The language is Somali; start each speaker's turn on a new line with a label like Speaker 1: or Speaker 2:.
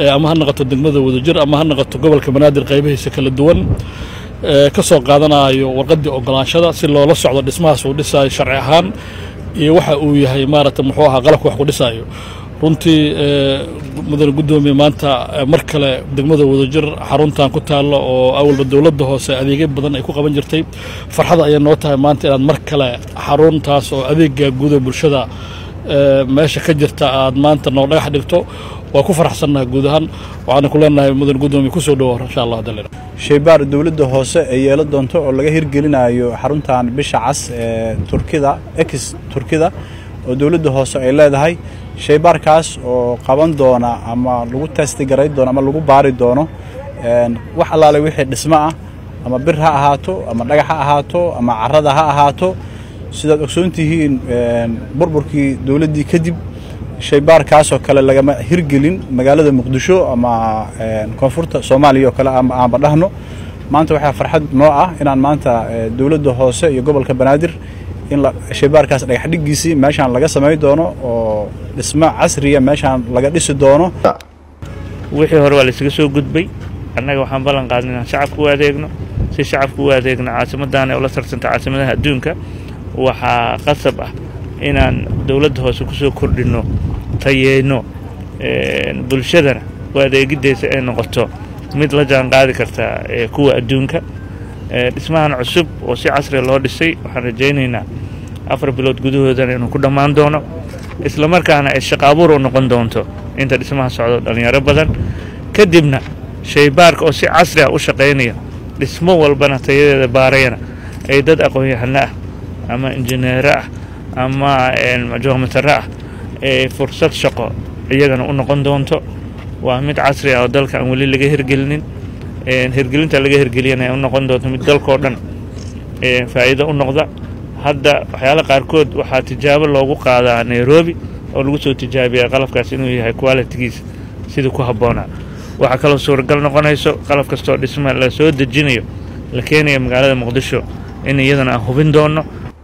Speaker 1: ama ha noqoto degmada wadajir ama ha noqoto gobolka banaadir qaybihiisa kala duwan ka soo qaadanayo warqaddii ogolaanshada si loola socdo dhismahaas uu dhisaayo sharci ahaan iyo waxa uu yahay maaragta muxuu ahaa qalabka wax ku dhisaayo runtii mudane guddoomiye maanta mar kale degmada wadajir xaruntan ku taallo oo awalba dowladda hoose adeegyo badan ay ku qaban jirtay farxada ayay noo tahay maanta inaad mar kale xaruntaas oo adeega guuda bulshada meesha ka jirta aad maanta noo dhagax dhigto waa ku faraxsannahay guud ahaan waxaana ku leenahay mudane guddoomiye kusoo dhawo insha allah dalil
Speaker 2: shaybaar dowladda hoose ee yeelo doonto oo laga hirgelinayo xaruntan bisha cas ee turkida ex turkida oo dowladda hoose ay leedahay shaybaarkaas oo qaban doona ama lagu testigaray doono ama lagu baari doono wax allaale wixii dhismo ah ama bir ha ahaato ama dhagax ha ahaato ama carada ha ahaato sidaad ogsoon tihiin burburkii dowladdii kadib shaybaarkaasoo kale lagama hirgelin magaalada muqdisho ama koonfurta soomaaliya oo kale aanba dhahno maanta waxaa farxad noo ah inaan maanta dowladda hoose iyo gobolka banaadir in shaybaarkaas dhagax dhiggiisii meeshaan laga samay doono oo dhismo casriya meeshaan laga dhisi doono
Speaker 3: wixii hore waa laysaga soo gudbay annaga waxaan ballan qaadnay inaan shacabka u adeegno si shacabka u adeegno caasimaddan ee ula tarsanta caasimadaha adduunka waxaa qasab ah inaan dowladda hoose ku soo kordhinno tayeyno bulshadana u adeegideysa ay noqoto mid la jaan qaadi karta kuwa adduunka dhismahan cusub oo si casriga loo dhisay waxaan rajaynaynaa afar bilood gudahoodana inuu ku dhammaan doono isla markaana ay shaqo abuur u noqon doonto inta dhismaha socdo dhallinyaro badan kadibna shaybaarka oo si casri ah u shaqaynaya dhismo walbana tayadeeda baarayana ay dad aqoon-yahano ah ama injineero ah ama joomataro ah ee fursad shaqo iyagana u noqon doonto waa mid casri ah oo dalka aan weli laga hirgelinin hirgelinta laga hirgeliyana ay u noqon doonto mid dalkao dhan faa'iido u noqda hadda waxyaala qaarkood waxaa tijaabo loogu qaadaa nairobi oo lagu soo tijaabiyaa qalabkaas inuu yahay qualitigiisa sidii ku habboonaa waxaa kaloo suuragal noqonayso qalab kastoo dhisma la soo dejinayo la keenaya magaalada muqdisho in iyadana aan hubin doonno